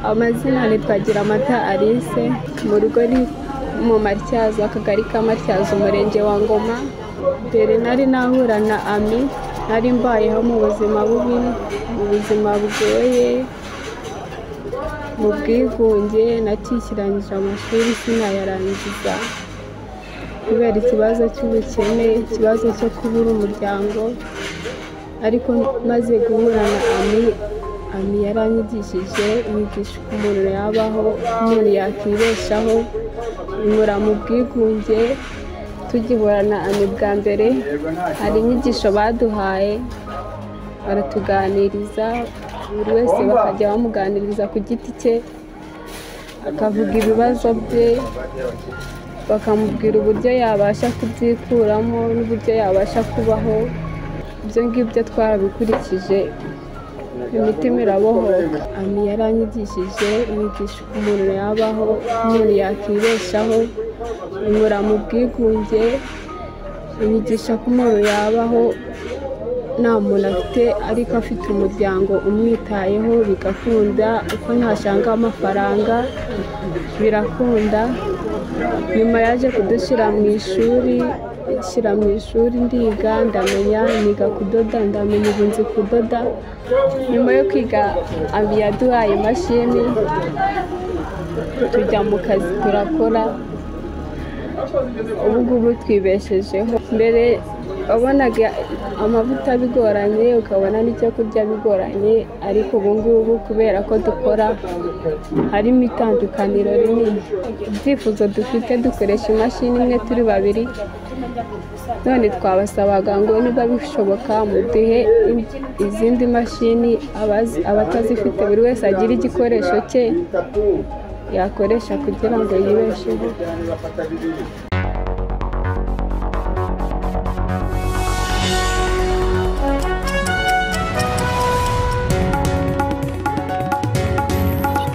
amazina ni Twagiramata Alice mu rugo ni mu Matyazo akagari ka Matyazo umurenge wa Ngoma mbere nari nahura na Ami nari mbayeho mu buzima bubi mu buzima bugoye mu bwigunge natikirangije amashuri sinayarangiza kubera ikibazo cy'ubukene ikibazo cyo kubura umuryango ariko maze guhura na Ami ami yaranyigishije yigisha uko umuntu yabaho umuntu yakwibeshaho bimura mu bwigunge tugihorana ami bwa mbere hari inyigisho baduhaye baratuganiriza buri wese bakajya bamuganiriza ku giti cye akavuga ibibazo bye bakamubwira uburyo yabasha kubyikuramo n'uburyo yabasha kubaho ibyo ngibyo twarabikurikije imitima irabohoka ami yaranyigishije yigisha uko umuntu yabaho umuntu yakwibeshaho bimura mu bwigunge inyigisha ko umuntu yabaho nta muntu afite ariko afite umuryango umwitayeho bigakunda uko ntashanga amafaranga birakunda nyuma yaje kudushyira mu ishuri shyira mu ishuri ndiga ndamenya niga kudoda ndamenya ubu nzi kudoda nyuma yo kwiga abi yaduhaye imashini tujya mu kazi turakora ubu ngubu twibeshejeho mbere wabonaga amavuta bigoranye ukabona n'icyo kurya bigoranye ariko ubu ngubu kubera ko dukora harimo itandukaniro rinini ibyifuzo dufite dukoresha imashini imwe turi babiri none twabasabaga ngo niba bishoboka muduhe izindi mashini abatazifite buri wese agira igikoresho cye yakoresha kugira ngo yibesheho